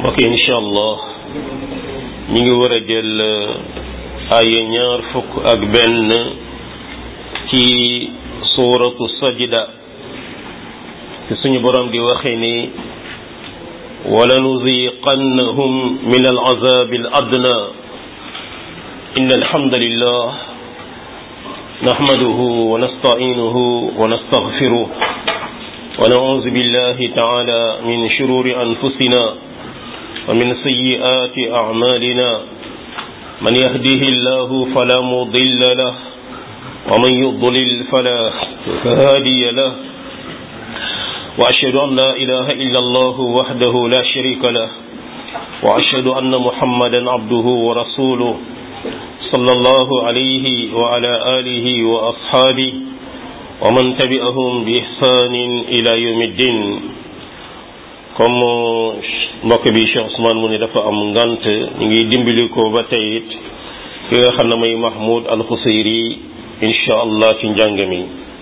mbokk yi incha allah ñi ngi war a jël ay ñaar fukk ak benn ci suuratu sajda te suñu borom di waxe ni wala nuziqannahum min alazab aladna in alhamdulillah نحمده ونستعينه ونستغفره ونعوذ بالله تعالى من شرور أنفسنا ومن سيئات أعمالنا من يهده الله فلا مضل له ومن يضلل فلا هادي له وأشهد أن لا إله إلا الله وحده لا شريك له وأشهد أن محمدا عبده ورسوله صلى الله عليه وعلى آله وأصحابه ومن تبعهم بإحسان إلى يوم الدين comme mbokk bi Cheikh Ousmane mu ne dafa am ngant ñu ngi dimbali ko ba tey it ki nga xam ne may Mahmoud Al Xusayri incha allah ci njàng mi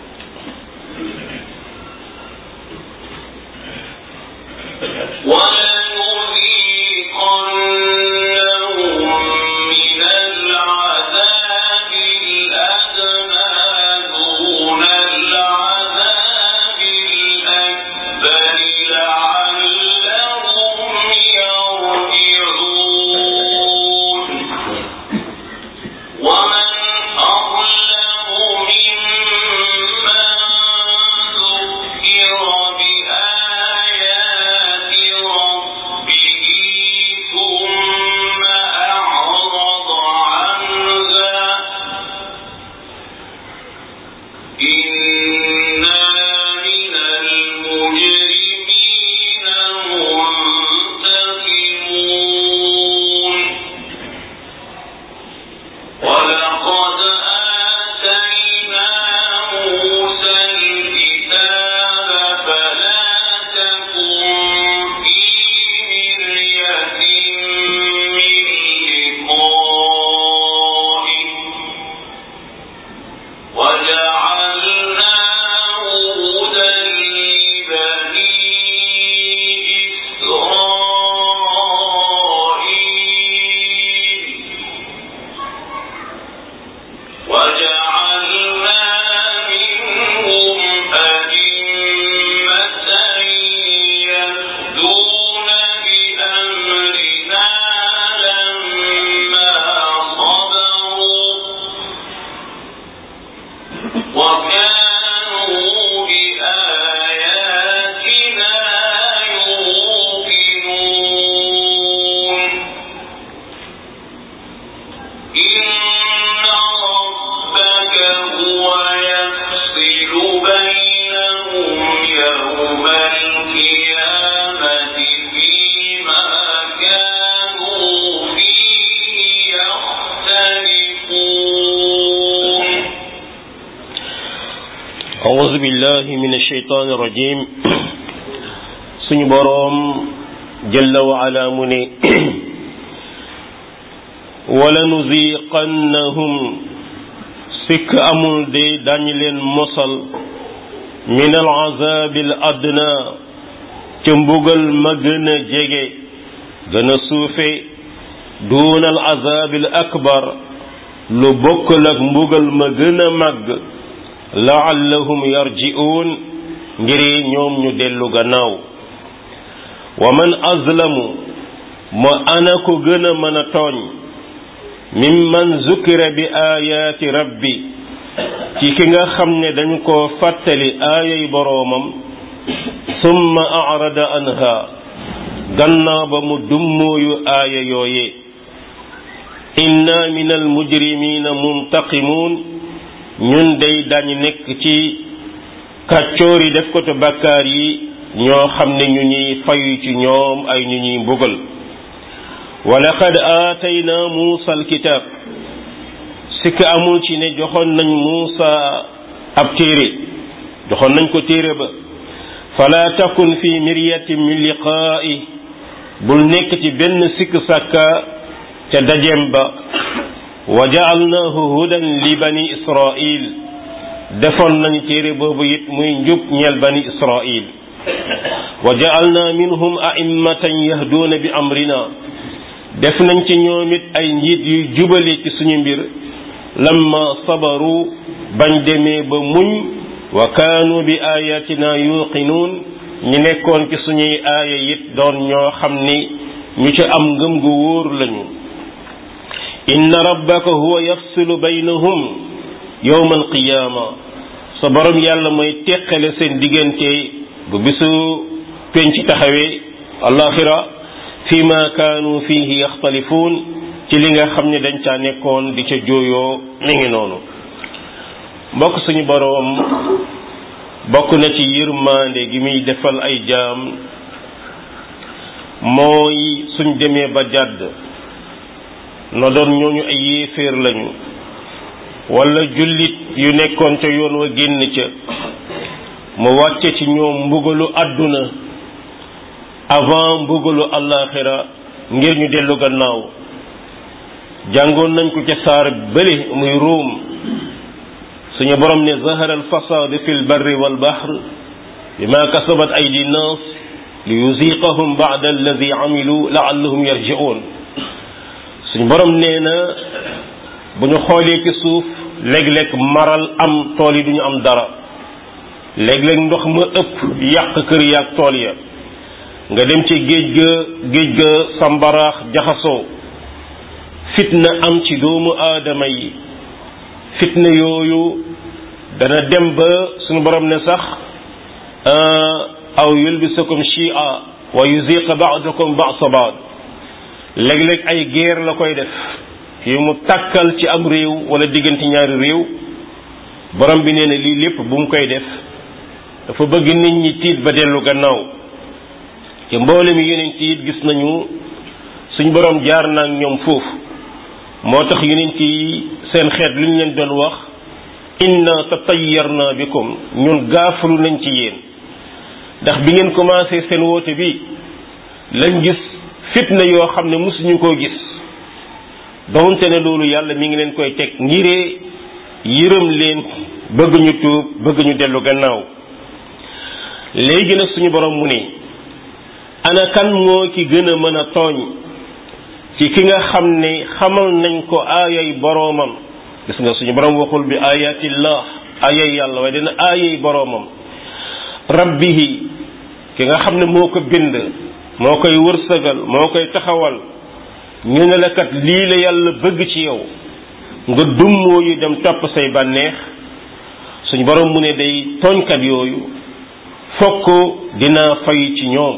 أعوذ بالله من الشيطان الرجيم suñu boroom jalla wa ala mu ne wala nuziqannahum sikk amul de dañu leen mosal min al azabi al adna ca mbugal ma gën a jege gën a suufe duuna al azabi al akbar lu bokkul ak mbugal ma gën a màgg laallahum yarji'un ngir ñoom ñu dellu gannaaw wa man azlamu ma ana ko gën a mën a tooñ mimman zukira bi ayaati rabbi ci ki nga xam ne dañ koo fàttali aayay boroomam summa arada anha gannaaw ba mu dummóoyu aaya yooye inna min al mujrimina muntaqimun ñun day dañu nekk ci kàccoor yi def ko te bàkkaar yi ñoo xam ne ñu ñuy fayu ci ñoom ay ñu ñuy mbugal wa laqad aatayna muusa alkitab sikk amul ci ne joxoon nañ muusa ab téere joxoon nañ ko téere ba fala takun fi miryatin min liqaa'i bul nekk ci benn sikk sàkka ca dajem ba wa ja'alnaahu hudan li bani israil defoon nañu téere boobu it muy njub ñeel bani israil wa ja'alna minhum a'immatan yahduuna bi amrina def nañ ci ñoom it ay njiit yuy jubale ci suñu mbir lamma sabaru bañ demee ba muñ wa kaanu bi ayatina yuqinuun ñi nekkoon ci suñuy aaya it doon ñoo xam ni ñu ci am ngëm gu wóor lañu inna rabbaka huwa yafsilu baynahum yawma alqiyaama sa borom yàlla mooy teqale seen diggante bu bisu penc taxawee alaxira fi ma kaanu fihi yaxtalifuun ci li nga xam ne dañ caa nekkoon di ca jooyoo mi ngi noonu mbokk suñu boroom bokk na ci yërmande gi muy defal ay jaam mooy suñ demee ba jàdd na doon ñooñu ay yéeféer lañu wala jullit yu nekkoon ca yoon wa génn ca mu wàcce ci ñoom mbugalu àdduna avant mbugalu àllaaxira ngir ñu dellu gannaaw jàngoon nañ ko ca saar bële muy ruum suñu borom ne zahara al fasad fi l barri wal bahr bima kasabat aydi nnas li yuziqahum ba'da alladi amilu la'allahum yarji'un suñu borom nee na bu ñu xoolee ci suuf léeg-léeg maral am tool yi duñu am dara léeg-léeg ndox ma ëpp yàq kër yaag tool ya nga dem ci géej ga géej ga sambaraax jaxasoo fitna am ci doomu aadama yi fitna yooyu dana dem ba suñu borom ne sax aw yulbisakum shia wa yuziqa ba'dakum ba'sa ba'd léeg-léeg ay guerre la koy def yu mu tàkkal ci am réew wala diggante ñaari réew borom bi nee na lii lépp bu mu koy def dafa bëgg nit ñi tiit ba dellu gannaaw te mboole mi yeneen tiit gis nañu suñ borom jaar na ak ñoom foofu moo tax yeneen yi seen xeet lu ñu leen doon wax inna tatayyarna bikum ñun gaafalu nañ ci yéen ndax bi ngeen commencé seen woote bi lañ gis fitna yoo xam ne mosuñu koo gis donte ne loolu yàlla mi ngi leen koy teg ngiree yërëm leen bëgg ñu tuub bëgg ñu dellu gannaaw léegi nag suñu borom mu ne ana kan moo ki gën a mën a tooñ ci ki nga xam ne xamal nañ ko aayay boroomam gis nga suñu borom waxul bi ayatillah aayay yàlla waaye dina aayay boroomam rabbihi ki nga xam ne moo ko bind moo koy wërsëgal moo koy taxawal ñu ne la kat lii la yàlla bëgg ci yow nga dummoo yu dem topp say bànneex suñu borom mu ne day tooñkat yooyu fokk dinaa fay ci ñoom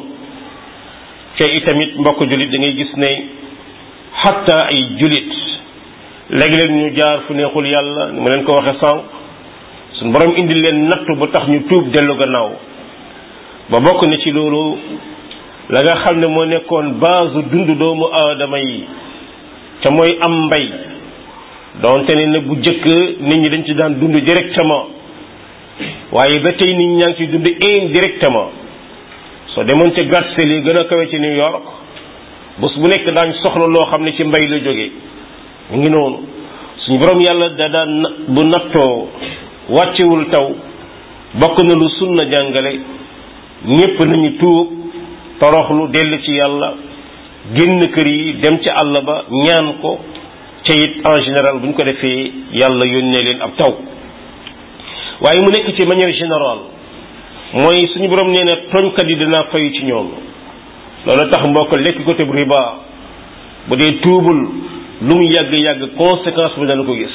te itamit mbokk jullit da ngay gis ne xatta ay jullit léeg-léeg ñu jaar fu neexul yàlla ni ma leen ko waxe sànq suñu borom indi leen nattu ba tax ñu tuub dellu gannaaw ba bokk na ci loolu la nga xam ne moo nekkoon base dund doomu aadama yi te mooy am mbay donte ne ne bu jëkk nit ñi dañ ci daan dund directement waaye ba tey nit ñaa ngi ci dund indirectement soo demoon ca gàtsel yi gën a kawe ci New York bés bu nekk daañ soxla loo xam ne ci mbay la jógee mu ngi noonu suñu borom yàlla da daan bu nattoo wàccewul taw bokk na lu sunna jàngale ñépp nañu tuub toroxlu dellu ci yàlla génn kër yi dem ci àll ba ñaan ko ca it en général bu ñu ko defee yàlla yónnee leen ab taw waaye mu nekk ci manière générale mooy suñu borom nee na tooñkat yi dinaa fayu ci ñoom loolu tax mbokk lekk ko te bu riba bu dee tuubul lu mu yàgg-yàgg conséquence bi dana ko gis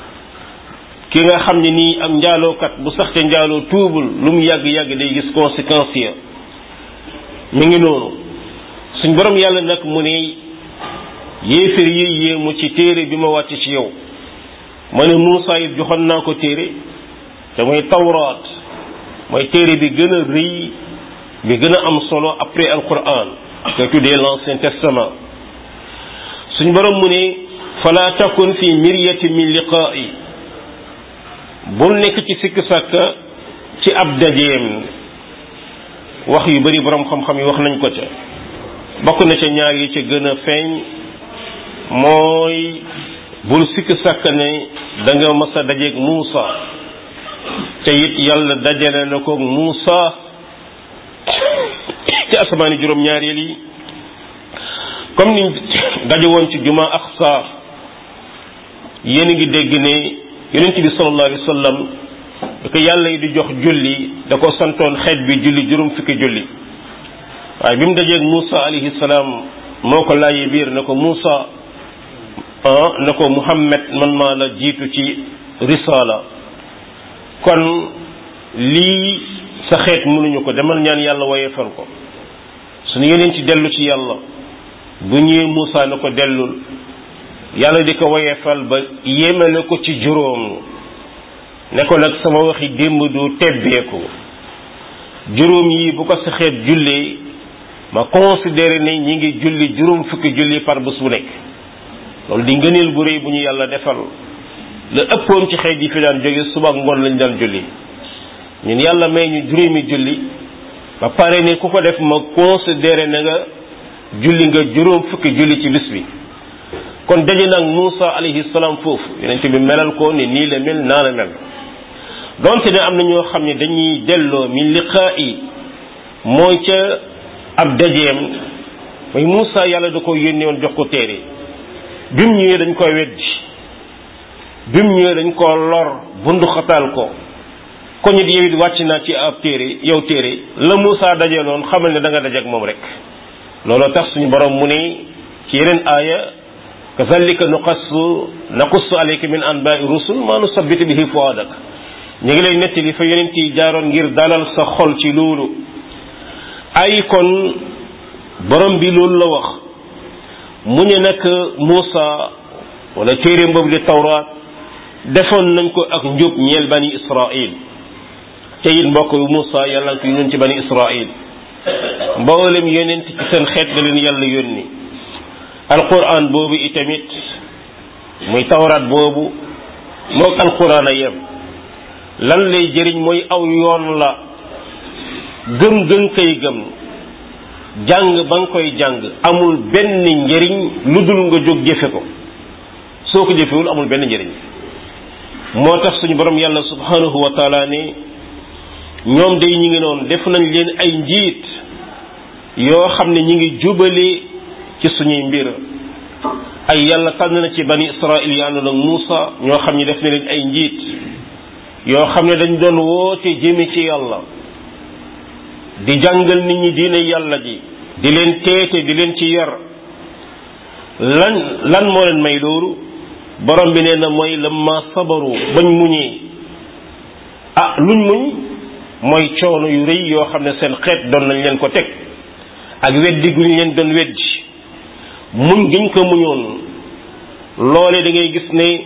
ki nga xam ne nii am njaalookat bu sax te njaaloo tuubul lu mu yàgg-yàgg day gis conséquence ya mi ngi noonu suñ borom yàlla nag mu ne yéefér yi yéemu ci téere bi ma wàcc ci yow ma ne Muusaa it joxoon naa ko téere te mooy tawraat mooy téere bi gën a rëy bi gën a am solo après alquran te tuddee l'ancien testament suñ borom mu ne fala takun fi miryati min liqaa'i bul nekk ci sikk sàkka ci ab dajeem wax yu bari borom xam-xam yi wax nañ ko ca bokk na ca ñaar yi ca gën a feeñ mooy bul sikk sàkk ne da nga mas a dajeeg Muusa te it yàlla dajale na ko Muusa ci asamaani juróom-ñaareel yi comme niñ daje woon ci juma Aqsa yéen a ngi dégg ne yonent bi sallallahu alayhi wa sallam da ko yàlla yi di jox julli da ko santoon xeet bi julli juróom fukki julli waaye bi mu dajeeg Moussa alayhi salaam moo ko laajee biir na ko Moussa ah na ko Muhammad man maa la jiitu ci risala kon lii sa xeet mënuñu ko demal ñaan yàlla woyefal ko suñu yeneen ci dellu ci yàlla bu ñëwee Moussa na ko dellul yàlla di ko woyefal ba yéemale ko ci juróom ne ko nag sama waxi démb du tebbeeku juróom yi bu ko sa xeet jullee ma considéré ne ñi ngi julli juróom fukki julli par bés bu nekk loolu di ngëneel bu rëy bu ñu yàlla defal la ëppoon ci xeet yi fi daan jóge suba ak ngoon lañ daan julli ñun yàlla may ñu juróomi julli ba pare ne ku ko def ma considéré na nga julli nga juróom fukki julli ci bis bi kon daje nag Moussa alayhi salaam foofu yonent bi melal ko ni nii la mel naa la mel donte ne am na ñoo xam ne dañuy delloo min liqaa'i mooy ca ab dajeem mooy Moussa yàlla da ko yónnee woon jox ko téere bi mu ñëwee dañ koy weddi bi mu ñëwee dañ koo lor bundu xataal ko ko nit yow it wàcc naa ci ab téere yow téere la Moussa dajee noonu xamal ne da nga daje ak moom rek looloo tax suñu borom mu ne ci yeneen aaya kazalika nuqassu naqussu alayka min anba'i rusul ma nusabbitu bihi fuadak ñu ngi lay nettali fa yeneen yi jaaroon ngir dalal sa xol ci loolu ay kon borom bi loolu la wax mu ne nag Moussa wala téere boobu di tawraat defoon nañ ko ak njub ñeel bani Israil te it mbokk yu Moussa yàlla ko yónni ci bani Israil mboolem yonent ci seen xeet la leen yàlla yónni alquran boobu itamit muy tawraat boobu moog alquran a yem lan lay jëriñ mooy aw yoon la gëm gën koy gëm jàng ba nga koy jàng amul benn njëriñ lu dul nga jóg jëfe ko soo ko jëfewul amul benn njëriñ moo tax suñu borom yàlla subhanahu wa taala ne ñoom day ñi ngi noonu def nañ leen ay njiit yoo xam ne ñi ngi jubale ci suñuy mbir ay yàlla tànn na ci bani israil yi àndoon ak Muusa ñoo xam ne def na leen ay njiit yoo xam ne dañ doon woote jëme ci yàlla di jàngal nit ñi diine yàlla ji di leen teete di leen ci yar lan lan moo leen may loolu borom bi nee na mooy lamma sabaru bañ muñee ah luñ muñ mooy coono yu rëy yoo xam ne seen xeet doon nañ leen ko teg ak weddi gu ñu leen doon weddi muñ giñ ko muñoon loole da ngay gis ne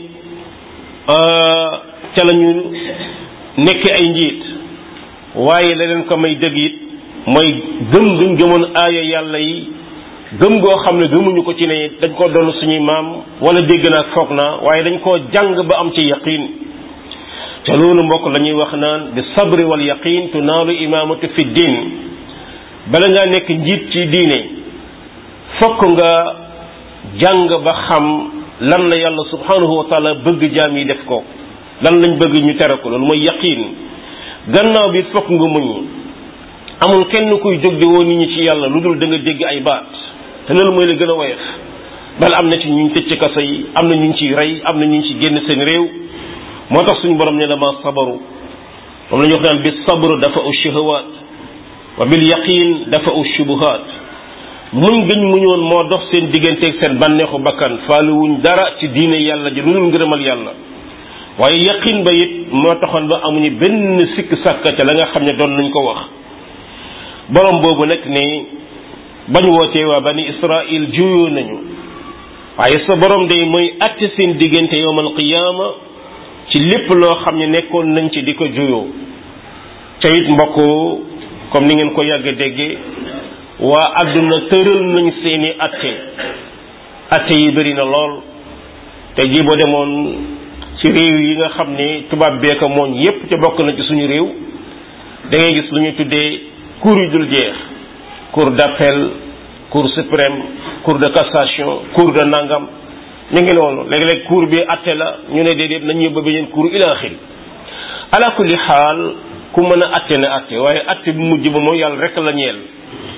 ca la ñu nekk ay njiit waaye la leen ko may dëgg it mooy gëm guñ gëmoon aaya yàlla yi gëm goo xam ne gëmuñu ko ci ne dañ ko doon suñuy maam wala dégg naa foog naa waaye dañ koo jàng ba am ci yaqin te loolu mbokk la ñuy wax naan bi sabri wal yaqin tunaalu imaamatu fi diin bala ngaa nekk njiit ci diine fokk nga jàng ba xam lan la yàlla subhanahu wa taala bëgg jaam yi def ko lan lañ bëgg ñu tere ko loolu mooy yaqin gannaaw bi fokk nga muñ amul kenn kuy jóg di woo nit ñi ci yàlla lu dul da nga dégg ay baat te loolu mooy la gën a woyof bal am na ci ñu tëj ci kaso yi am na ñu ciy rey am na ñu ci génn seen réew moo tax suñu borom ne la ma sabaru moom la ñu wax naan bi sabru dafa u shahawaat wa bil yaqin dafa u shubuhaat muñ gëñ muñoon moo dox seen digganteeg seen bànneexu bakkan faaliwuñ dara ci diine yàlla ji lu dul ngërëmal yàlla waaye yaqin ba it moo taxoon ba amuñu benn sikk sàkka ca la nga xam ne doon nañ ko wax borom boobu nag ne bañ wootee waa bani israil juyoo nañu waaye sa borom day mooy atte seen diggante yowmal qiyaama ci lépp loo xam ne nekkoon nañ ci di ko juyoo te it mbokk comme ni ngeen ko yàgg déggee waa àdduna tëral nañ seeni atte atte yi bëri na lool te ji boo demoon ci réew yi nga xam ne tubaab beeka mooñ yépp te bokk na ci suñu réew da ngay gis lu ñu tuddee cour yu dul jeex cour d'appel cour suprême cour de cassation cour de nangam ñu ngi noonu léeg-léeg cour bi atte la ñu ne déedéet nañ yóbbu beneen cour ila axiri ala kulli xaal ku mën a atte ne atte waaye atte bu mujj ba moom yàlla rek la ñeel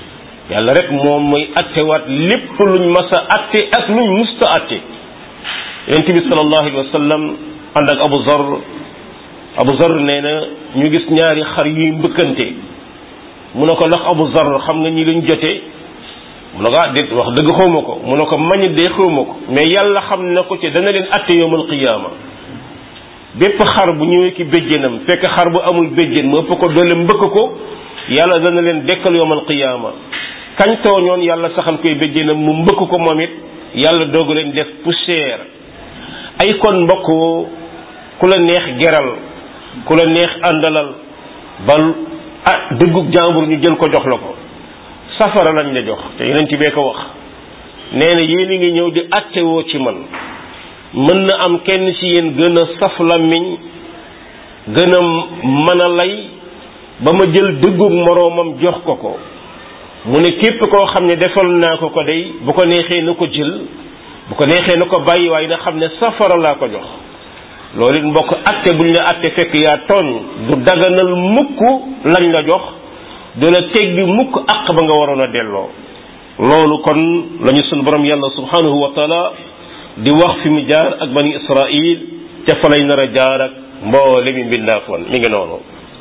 yàlla rek moom mooy attewaat lépp luñ mas a atte ak luñ musta atte yonent bi sallallahu alayhi wa sallam ànd ak Abu Zar Abu Zar nee na ñu gis ñaari xar yuy mbëkkante mu ne ko ndax Abu Zar xam nga ñi luñ jotee mu ne ko ah déet wax dëgg xawma ko mu ne ko mañ dee xawma ko mais yàlla xam na ko ci dana leen atte yowmal qiyaama bépp xar bu ñëwee ki béjjénam fekk xar bu amul béjjén mu ëpp ko doole mbëkk ko yàlla dana leen dekkal yowmal qiyaama kañ tooñoon yàlla saxal koy béjjénam mu mbëkk ko moom it yàlla doog leen def poussière ay kon mbokk ku la neex geral ku la neex àndalal bal ah dëggug jàmbur ñu jël ko jox la ko safara lañ la jox te yeneen ci bee ko wax nee na yéen a ngi ñëw di attewoo ci man mën na am kenn ci yéen gën a saf làmmiñ gën a mën a lay ba ma jël dëggug moroomam jox ko ko mu ne képp koo xam ne defal naa ko ko day bu ko neexee na ko jël bu ko neexee na ko bàyyi waaye na xam ne safara laa ko jox loolu it mbokk atte buñ la atte fekk yaa tooñ du daganal mukk lañ la jox du la teggi mukk àq ba nga waroon a delloo loolu kon lañu sunu borom yàlla subhanahu wa taala di wax fi mu jaar ak bani israil te fa lay nar a jaar ak mboole mi mbindaafoon mi ngi noonu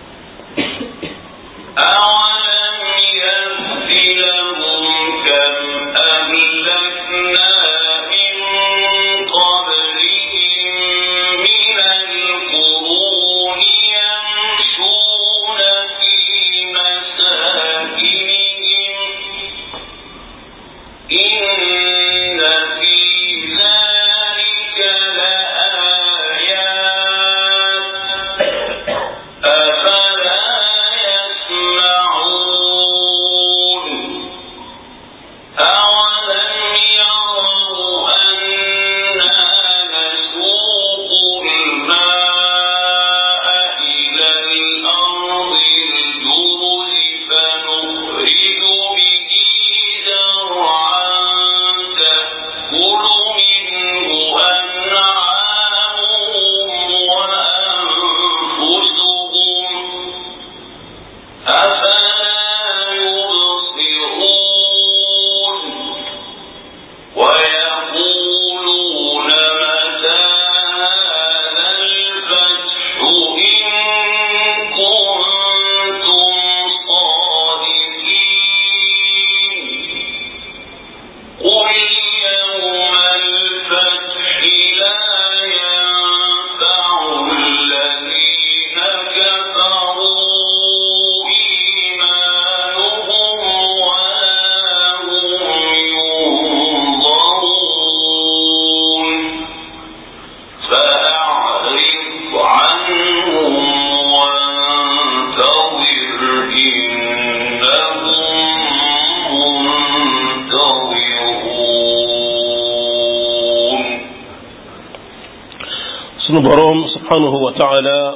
sunu boroom subhanahu wa taala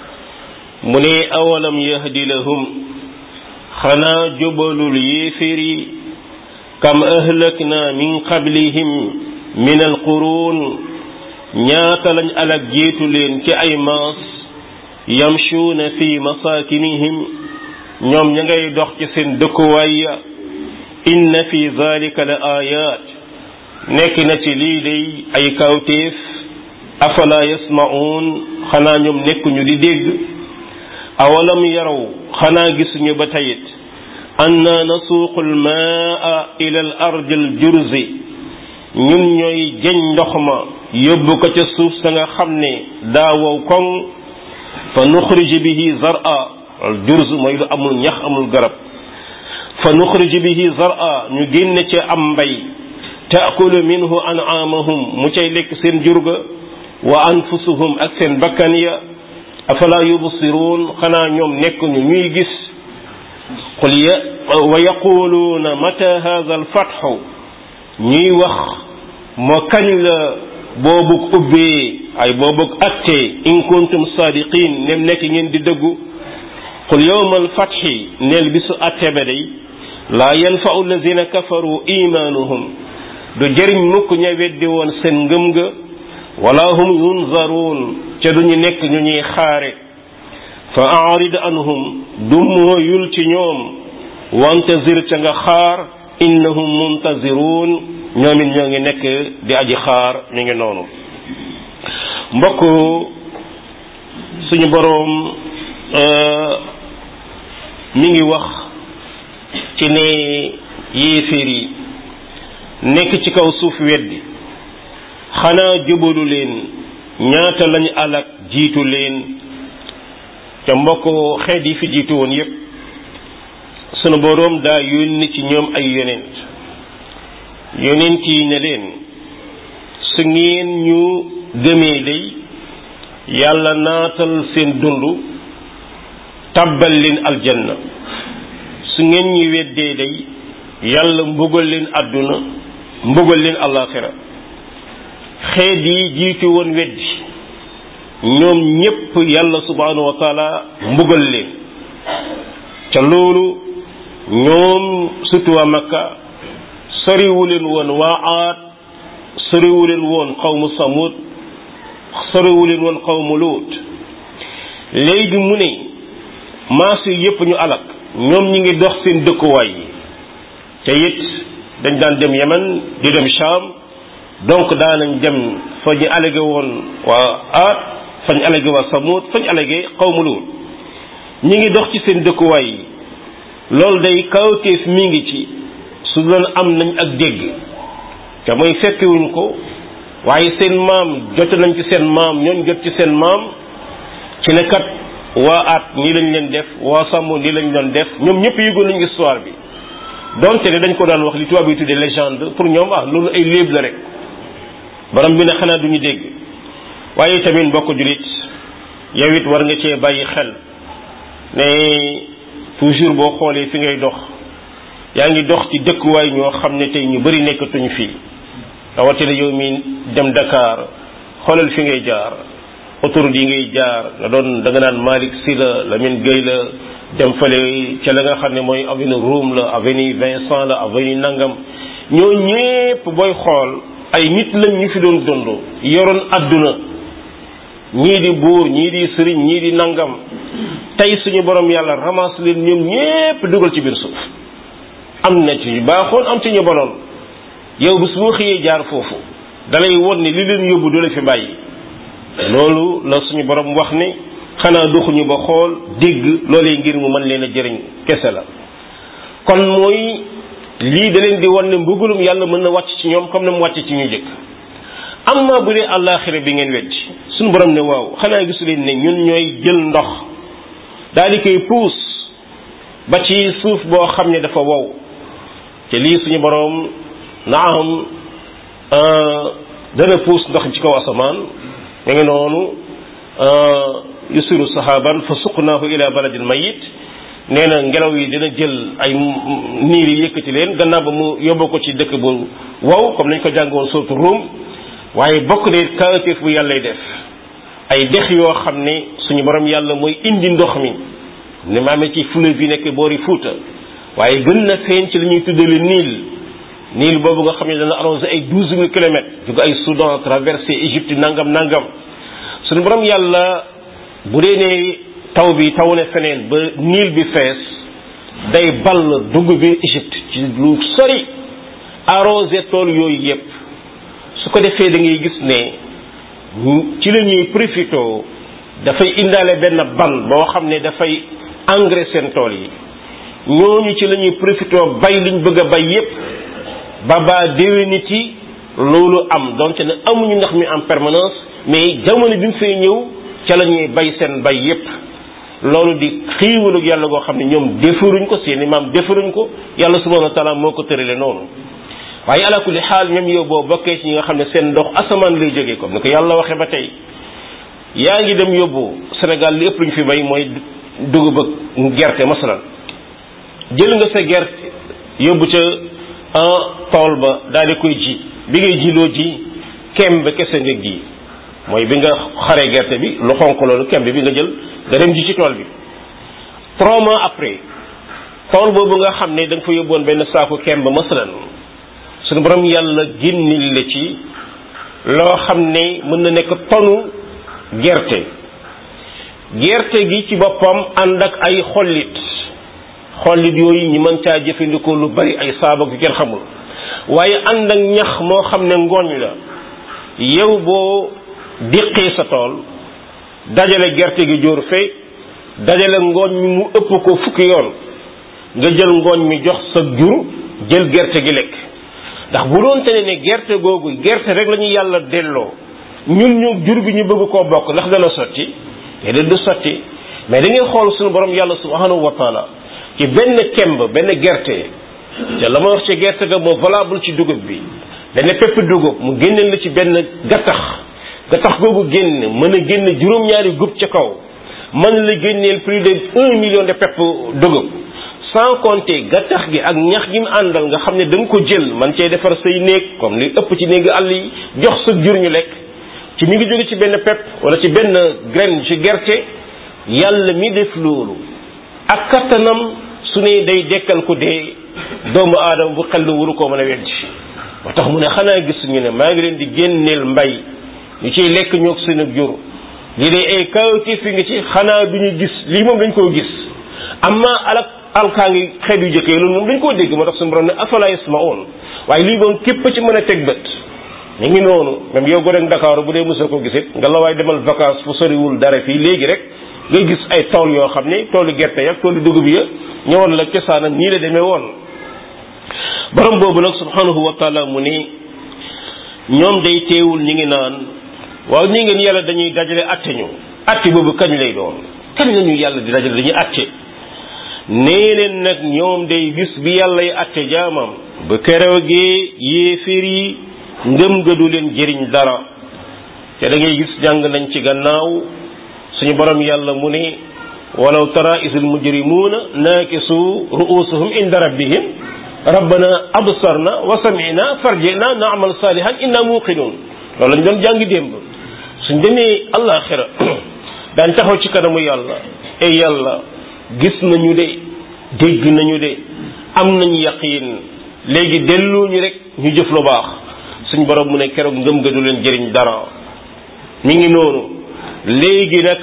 mu ne awalam yahdi lahum xanaa jubalul yéeféri kam ahlakna min qablihim min alquruun ñaata lañ alag jiitu leen ci ay maas yamshuuna fi masaakinihim ñoom ña ngay dox ci seen dëkkuwaay ya inna fi zalika la ayat nekk na ci lii day ay kawtéef afala yasma'un xanaa ñoom nekkuñu di dégg awalam yaraw xanaa gisuñu ba tayit anna nasuuqu almaa ila al ardi al jurzi ñun ñooy jeñ ndox ma yóbbu ko ca suuf sa nga xam ne daa wow koŋ fa nuxrij bihi zar'a al jurz mooy lu amul ñax amul garab fa nuxrij bihi zar'a ñu génne ca am mbay taakulu minhu an'aamahum mu cay lekk seen jurga wa anfusuhum ak seen bakkan ya afala yubsiruun xanaa ñoom nekk ñu ñuy gis qul ya wa yaquluuna mata hadha alfatxu ñuy wax moo kañ la boobug ubbee ay boobug attee in kuntum sadiqin nem nekk ngeen di dëggu qul yawma alfatxi neel bisu atte ba day laa yanfau alladina kafaru imaanuhum du jëriñ mukk ña weddi woon seen ngëm nga wala hum yunzaruun ca duñu nekk ñu ñuy xaare fa arid anhum du mooyul ci ñoom wantazir ca nga xaar innahum muntaziruun ñoom it ñoo ngi nekk di aji xaar mi ngi noonu mbokk suñu boroom mi ngi wax ci ne yéeféer yi nekk ci kaw suuf weddi xanaa jubalu leen ñaata lañu alak jiitu leen te mbokk xeet yi fi jiitu woon yépp sunu boroom daa yónni ci ñoom ay yonent yonent yi ne leen su ngeen ñu gëmee day yàlla naatal seen dund tàbbal leen aljanna su ngeen ñi weddee day yàlla mbugal leen àdduna mbugal leen alaxira xeet yi jiitu woon weddi ñoom ñépp yàlla subhanahu wa taala mbugal leen ca loolu ñoom surtout waa makka soriwu leen woon waa aad soriwu leen woon xawmu samud soriwu leen woon xawmu luut léegi mu ne maas yi yépp ñu alak ñoom ñi ngi dox seen dëkkuwaay yi te it dañ daan dem Yemen di dem Sham donc daanañ dem fa ñu allégué woon waa aad fa ñu allégué waa samud fa ñu allégué xawmu luut ñi ngi dox ci seen dëkkuwaay yi loolu day kawteef mi ngi ci su doon am nañ ak dégg te mooy fekkiwuñ ko waaye seen maam jot nañ ci seen maam ñooñ jot ci seen maam ci ne kat waa at nii lañ leen def waa sàmm nii lañ doon def ñoom ñëpp yëgoon nañu histoire bi donte ne dañ ko daan wax li tubaab yi tuddee légende pour ñoom ah loolu ay léeb la rek borom bi ne xanaa duñu dégg waaye tamit mbokk julit yow it war nga cee bàyyi xel ne toujours boo xoolee fi ngay dox yaa ngi dox ci dëkkuwaay ñoo xam ne tey ñu bari nekkatuñ fii rawatina yow mi dem Dakar xoolal fi ngay jaar autoroute yi ngay jaar nga doon da nga naan Malick Sy la Lamine Gueye la dem fële ca la nga xam ne mooy avenue Roume la avenue Vincent la avenue Nangam ñoo ñépp booy xool ay nit lañ ñu fi doon dund yoroon adduna ñii di buur ñii di sëriñ ñii di nangam tey suñu borom yàlla ramasse leen ñoom ñépp dugal ci biir suuf am na ci ñu baaxoon am ci ñu bonoon yow bis boo xëyee jaar foofu dalay won ne li leen yóbbu du la fi bàyyi loolu la suñu borom wax ne xanaa doxuñu ba xool dégg loolee ngir mu mën leen a jëriñ kese la kon mooy lii da leen di won ne mbugulum yàlla mën na wàcc ci ñoom comme na mu wàcc ci ñu jëkk amma bu dee àllaaxira bi ngeen weddi suñu borom ne waaw xanaa gisu leen ne ñun ñooy jël ndox daal di koy puus ba ci suuf boo xam ne dafa wow te lii suñu borom naam dana puus ndox ci kaw asamaan mu ngi noonu yusiru sahaban fa suqnaahu ila baladin mayit nee na ngelaw yi dina jël ay niir yi yëkkati leen gannaaw ba mu yóbbu ko ci dëkk bu wow comme nañ ko jàngoon surtout Ruum waaye bokk ne kawteef bu yàllay def ay dex yoo xam ne suñu borom yàlla mooy indi ndox mi ni ma amee ci fleuve yi nekk boori Fuuta waaye gën na feeñ ci li ñuy tuddale Niil Niil boobu nga xam ne dana arrosé ay douze mille kilomètres jóge ay Soudan traversé Égypte nangam nangam suñu borom yàlla bu dee ne taw bi taw ne feneen ba Niil bi fees day ball dugg bi Égypte ci lu sori arrosé tool yooyu yépp su ko defee da ngay gis ne ci la ñuy profité dafay indaale benn ban boo xam ne dafay engrais seen tool yi ñooñu ci la ñuy profité bay liñ bëgg a bay yépp ba baa déwéniti loolu am donc ne amuñu ndax mi en permanence mais jamono bi mu fay ñëw ca la ñuy bay seen bay yépp loolu di xiiwalug yàlla goo xam ne ñoom defaruñ ko seeni maam defaruñ ko yàlla subhanahu wa taala moo ko tërale noonu waaye ala kulli xaal ñoom yow boo bokkee ci ñi nga xam ne seen ndox asamaan lay jógee comme ni ko yàlla waxee ba tey yaa ngi dem yóbbu Sénégal li ëpp lu ñu fi bay mooy dugub ak gerte masalan jël nga sa gerte yóbbu ca tool ba daal di koy ji bi ngay jiloo ji kem ba kese nga ji mooy bi nga xaree gerte bi lu xonq loolu kem bi nga jël nga dem ji ci tool bi trois mois après tool boobu nga xam ne da nga fa yóbboon benn saaku kem ba masalan suñu borom yàlla génnil la ci loo xam ne mën na nekk tonu gerte gerte gi ci boppam ànd ak ay xollit xollit yooyu ñi mën caa jëfandikoo lu bari ay saaba yu kenn xamul waaye ànd ak ñax moo xam ne ngooñ la yow boo diqee sa tool dajale gerte gi jóor fee dajale ngooñ mi mu ëpp ko fukki yoon nga jël ngooñ mi jox sa jur jël gerte gi lekk ndax bu doon te ne ne gerte googu gerte rek la ñu yàlla delloo ñun ñu jur bi ñu bëgg koo bokk ndax dana sotti te du sotti mais da ngay xool suñu borom yàlla subhanahu wa taala ci benn kemb benn gerte te la ma wax ci gerte ga moo valable ci dugub bi benn pepp dugub mu génneel la ci benn gattax gattax googu génn mën a génn juróom-ñaari gub ca kaw mën la génneel plus de un million de pepp dugub sans compter gattax gi ak ñax gi mu àndal nga xam ne da nga ko jël man cee defar say néeg comme li ëpp ci néegi àll yi jox sa jur ñu lekk ci mi ngi jóge ci benn pepp wala ci benn graine ci gerte yàlla mi def loolu ak kattanam su ne day dekkal ko dee doomu aadama bu xel waru koo mën a weddi moo tax mu ne xanaa gisuñu ne maa ngi leen di génneel mbay ñu ciy lekk ñoog seen ak jur lii day ay kawti fi nga ci xanaa du ñu gis lii moom dañ koo gis amma alak alkaa ngi xeet yu jëkkee loolu moom dañ koo dégg moo tax suñu borom ne afala yasmaun waaye lii moom képp ci mën a teg bët ñu ngi noonu même yow go rek Dakar bu dee mosoo ko gisit nga la waaye demal vacances fu soriwul dara fii léegi rek ngay gis ay tool yoo xam ne toolu gerte ya toolu dugub ya ñëwoon la cosaanam nii la demee woon borom boobu nag subhanahu wa taala mu ni ñoom day teewul ñi ngi naan waaw nii ngeen yàlla dañuy dajale atte ñu atte boobu kañ lay doon kañ la ñu yàlla di dajale dañuy atte nee leen nag ñoom day bis bi yàlla yi atte jaamam ba keroogee yéeféer yi ngëm ga du leen jëriñ dara te da ngay gis jàng nañ ci gannaaw suñu borom yàlla mu ne walaw tara isil mujrimuuna naakisu ru'usuhum inda rabbihim rabbana absarna wa samina farjina naamal salihan inna muqinun loolu lañ doon jàngi démb suñ demee àllaaxira daañ taxaw ci kanamu yàlla e yàlla gis nañu de dégg nañu de am nañu yaqiin léegi delluñu rek ñu jëf lu baax suñ borom mu ne keroog ngëm ga du leen jëriñ dara mi ngi noonu léegi nag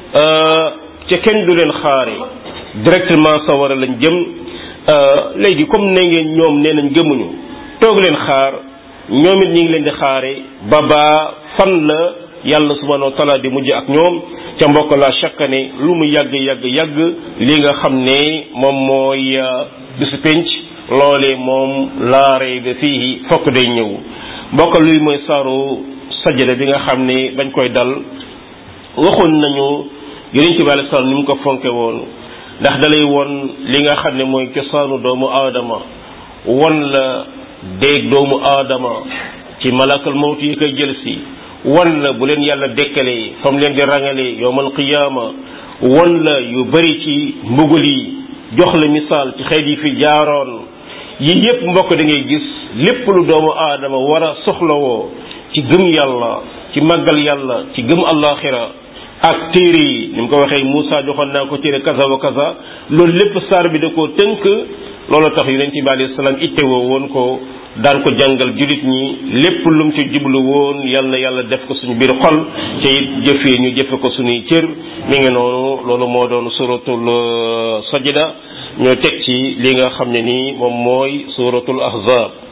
ca kenn du leen xaare directement sawara lañ jëm léegi comme ne ngeen ñoom nee nañ gëmuñu toog leen xaar ñoom it ñi ngi leen di xaare ba baa fan la yàlla subhanahu wa taala di mujj ak ñoom ca mbokk la chaque année lu mu yàgg yàgg yàgg li nga xam ne moom mooy bisu penc loole moom laare ba fii fokk day ñëw mbokk luy mooy saaru sajada bi nga xam ne bañ koy dal waxoon nañu yonent bi alei salaam ni mu ko fonke woon ndax dalay won li nga xam ne mooy cosaanu doomu aadama won la déeg doomu aadama ci malakal mawti yi koy jël si won la bu leen yàlla dekkalee fam leen di rangalee yowmal qiyaama won la yu bari ci mbugal yi jox la misaal ci xeet yi fi jaaroon yi yépp mbokk da ngay gis lépp lu doomu aadama war a soxlawoo ci gëm yàlla ci màggal yàlla ci gëm allaxira ak téere yi ni mu ko waxee Moussa joxoon naa ko téere kaza wa kaza loolu lépp saar bi da koo tënk loolu tax yonent bi alayhi salaam ittewoo woon ko daan ko jàngal julit ñi lépp lum ci jublu woon yal na yàlla def ko suñu biir xol te it jëfee ñu jëfe ko suñuy cër mi ngi noonu loolu moo doon suratul sajda ñoo teg ci li nga xam ne nii moom mooy suratul ahzab